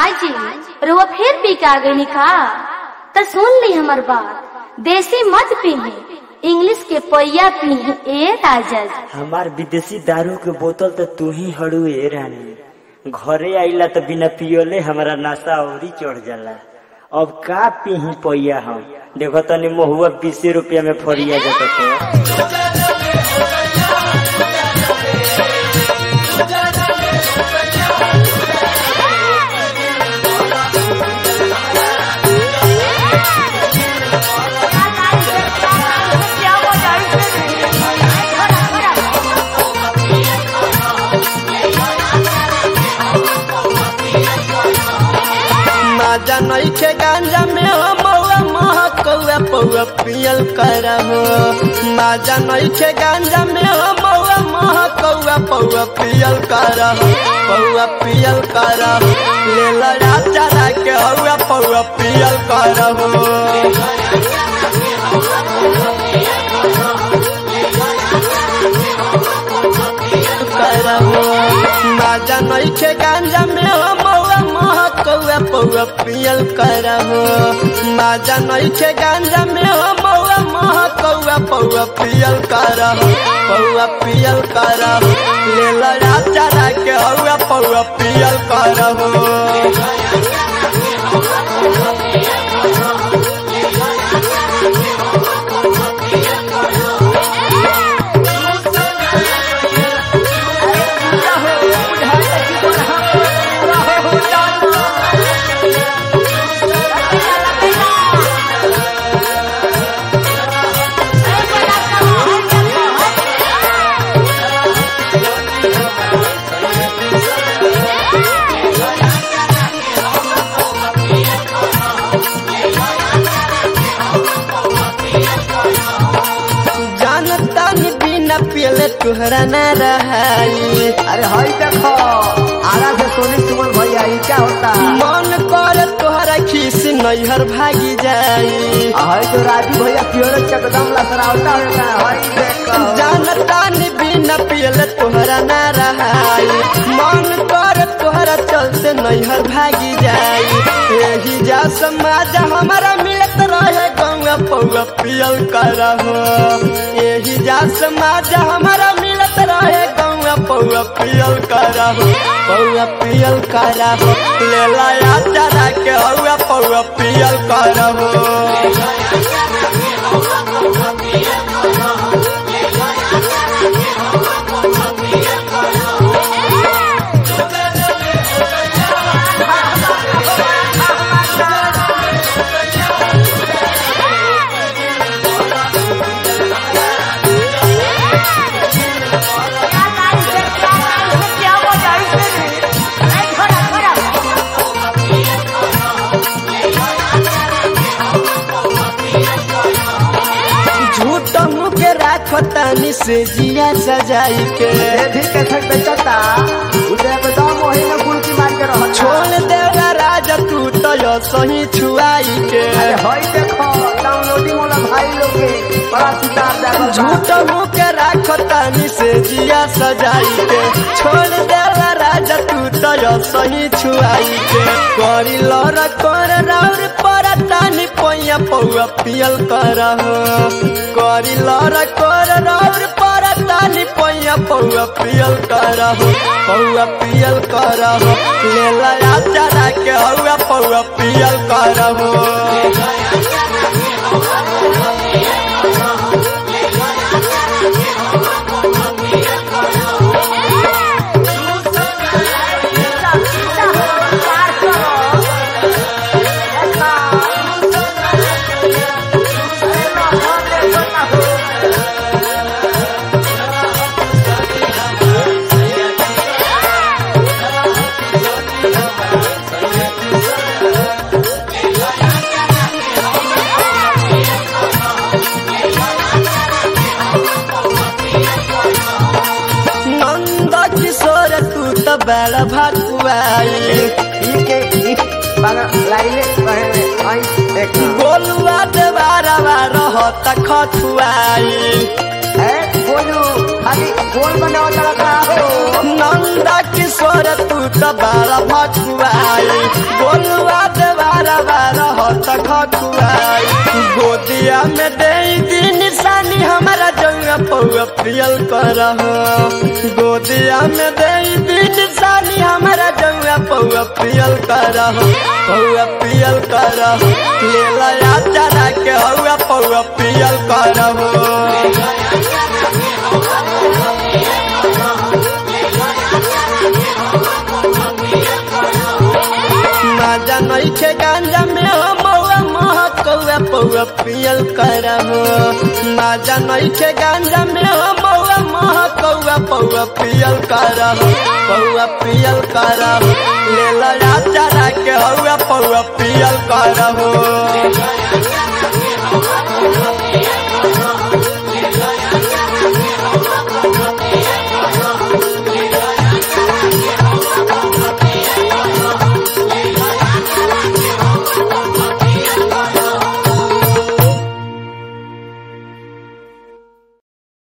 काजी रुआ फिर पी के आ गई का तो सुन ली हमार बात देसी मत पीही इंग्लिश के पैया पीही ए राजा जी। हमार विदेशी दारू के बोतल तो तू ही हड़ू ए रानी घरे आइला तो बिना पियोले हमारा नशा औरी चढ़ जाला अब का पीही पैया हम देखो तनी महुआ बीसे रुपया में फरिया जाता तो माजा नइखे गांजा में हो मौआ महकौआ पौआ पियल करहो माजा नइखे गांजा में हो मौआ महकौआ पौआ पियल करहो पौआ पियल करहो ले लो राजा के हौआ पौआ पियल करहो करहो माजा नइखे गांजा में हो मौआ महकौआ पौआ पियल करहो माजा नइखे गांजा में हो मौआ महकौआ पौआ पियल करहो पौआ पियल करहो ले लो राजा के हौआ पौआ पियल करहो जानता नहीं बिना पियले तुहरा न रहाई अरे हई देखो आरा से सोनी सुमन भैया ये क्या होता है मन कर तोहरा खीस नैहर भागी जाई हई जो राजू भैया पियोरे चकदम लसरावता है हई देखो जानता नहीं बिना पियले तोहरा न रहाई मन कर तोहरा चलते नैहर भागी जाई यही जा समाज हमारा मिलत रहे गंगा पौआ पियल करहो यही जा समाज हमारा मिलत रहे गंगा पौआ पियल करहो पौआ पियल करहो ले लाया चरा के हौआ पौआ पियल करहो झूठ मुके राखो तानी से जिया सजाई के ये भी कैसे बेचता उसे एकदम वही में गुलकी मार के रहो छोड़ देगा राजा तू तो यो सही छुआई के अरे हई देखो डाउनलोडिंग वाला भाई लोग के बड़ा सितार जागल झूठ मुके राखो तानी से जिया सजाई के छोड़ देगा राजा तू तो यो सही छुआई के करी लर कर राउर पर तानी पैया पौआ पियल करहो करी लर कर राउर पर तानी पैया पौआ पियल करहो पौआ पियल करहो ले लया चरा के हौआ पौआ पियल करहो नंद किशोर तू तो बड़ा भकुआई ई के ई बागा लाइले पहले हई देखो गोलुआ देवारा रहत खथुआई है वो बोलू खाली बोल बनाओ तड़का हो नंदा किशोर तू तो बारा भकुआई बोलुआ देवारा बारा हत खकुआई गोदिया में दे दी निशानी हमारा जंगा पौआ पियल कर गोदिया में दे दी निशानी हमारा जंगा पौआ पियल कर पौआ पियल कर ले लया चरा के हौआ पौआ पियल कर माजा नइखे गांजा में हो मौआ मह कौआ पौआ पियल करहो माजा नइखे गांजा में हो मौआ मह कौआ पौआ पियल करहो पौआ पियल करहो ले लया चरा के हौआ पौआ पियल करहो